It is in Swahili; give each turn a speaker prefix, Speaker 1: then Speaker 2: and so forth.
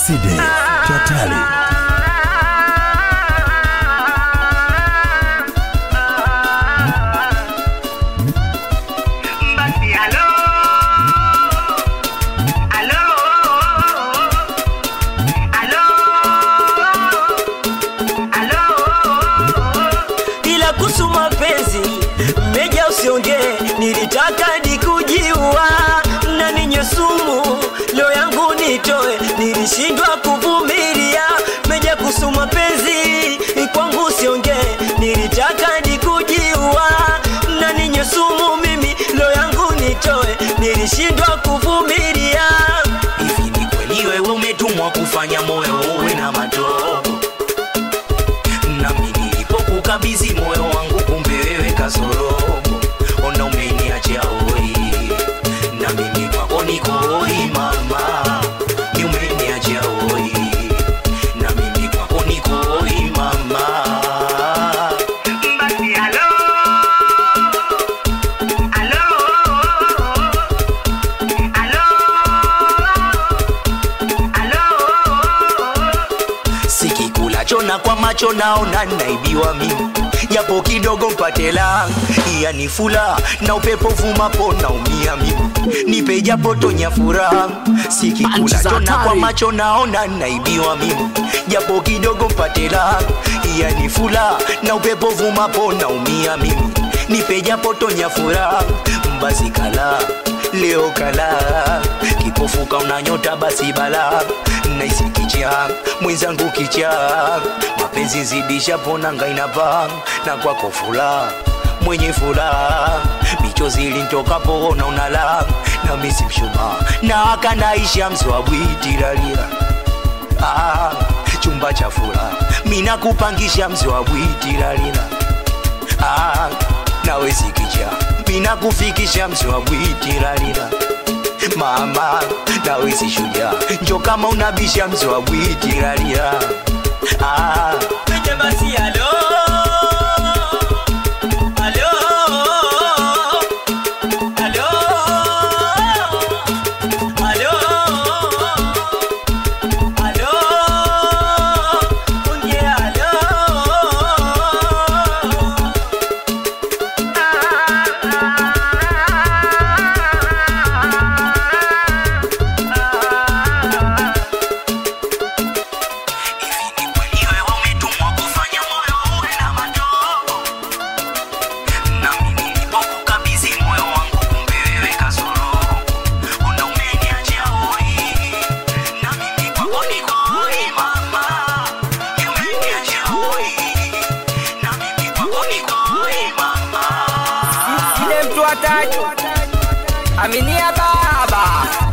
Speaker 1: Mercedes Chatali
Speaker 2: Basi alo, alo, alo, alo.
Speaker 3: ila kuhusu mapenzi meja usiongee, nilitaka nikujiua na ninye sumu leo yangu nitoe, nilishindwa kuvumilia. Meja kuhusu mapenzi kwangu usiongee, nilitaka nikujiua na ninye sumu mimi leo yangu nitoe, nilishindwa kuvumilia.
Speaker 4: hivi ni kweli wewe umetumwa kufanya moyo uwe na matobo nami nilipokukabidhi moyo wangu kumbe wewe kasorobo ona umeniachia hoi na mimi kwako niko hoi mama ni umeniachia hoi na mimi kwako niko hoi mama
Speaker 2: Basi alo, alo, alo, alo.
Speaker 4: sikikulacho na kwa macho naona naibiwa mimi japo kidogo mpate la yani fula na upepo vumapo naumia mimi nipe japo tonya furaha sikikulacho na kwa macho naona naibiwa mimi japo kidogo mpate la yani fula na upepo vumapo naumia mimi nipe japo tonya furaha basi kala leo kala kipofuka unanyota basi bala naisi kicha mwenzangu kicha mapenzi zidisha ponanga inapa na kwako fula mwenye furaha michozi ilintokapo ona unala na misi mshuma na akanaisha mzwabwitiralira ah, chumba cha furaha mina kupangisha mzwabwitiralira ah, nawe sikicha mina kufikisha mzwabwitiralira mama nawe si shujaa njo kama unabisha mzwabwitiralira ah,
Speaker 3: Meja basi alo, alo, alo, alo, alo, unge alo.
Speaker 4: hivi ni kweli wewe umetumwa kufanya moyo uwe na matobo nami nilipokukabidhi moyo wangu kumbe wewe kasoro una umeniachia hoi na mimi kwako niko hoi mama umeniachia hoi na mimi kwako niko hoi mama
Speaker 5: Ile mtu hataki aminia baba